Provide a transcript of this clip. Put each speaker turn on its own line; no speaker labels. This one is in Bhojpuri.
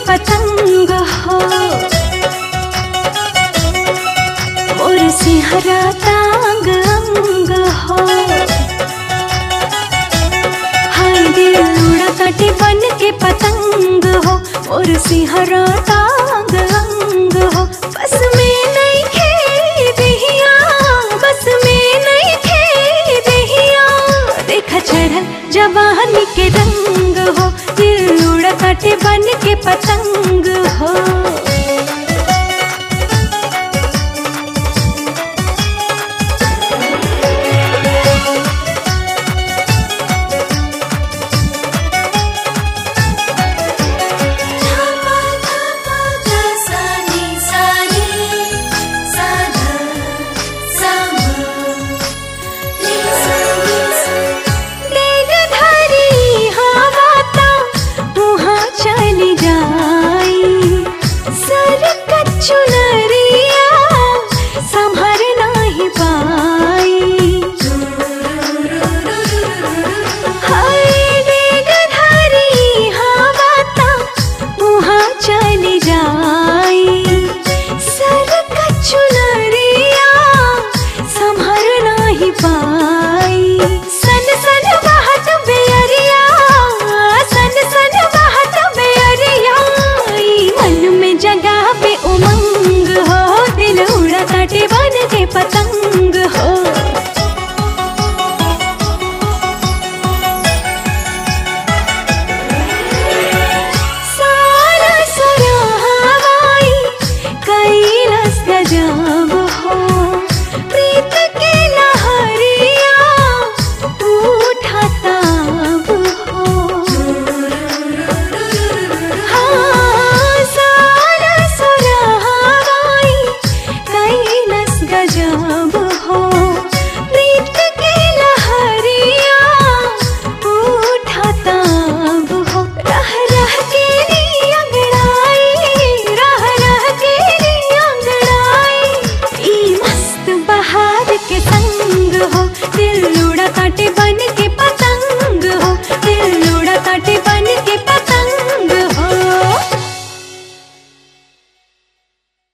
पतंग हो मोर सिहरा तांग अंग हो हाय दिल उड़ा काटे बन के पतंग हो मोर सिहरा तांग अंग हो बस में नहीं खे दहिया बस में नहीं खे दहिया देखा चढ़ल जवानी के रंग हो दिल उड़ा काटे बन के पतंग हो डेग धरी हवा ता उहाँ चली जाई सर कच्चुना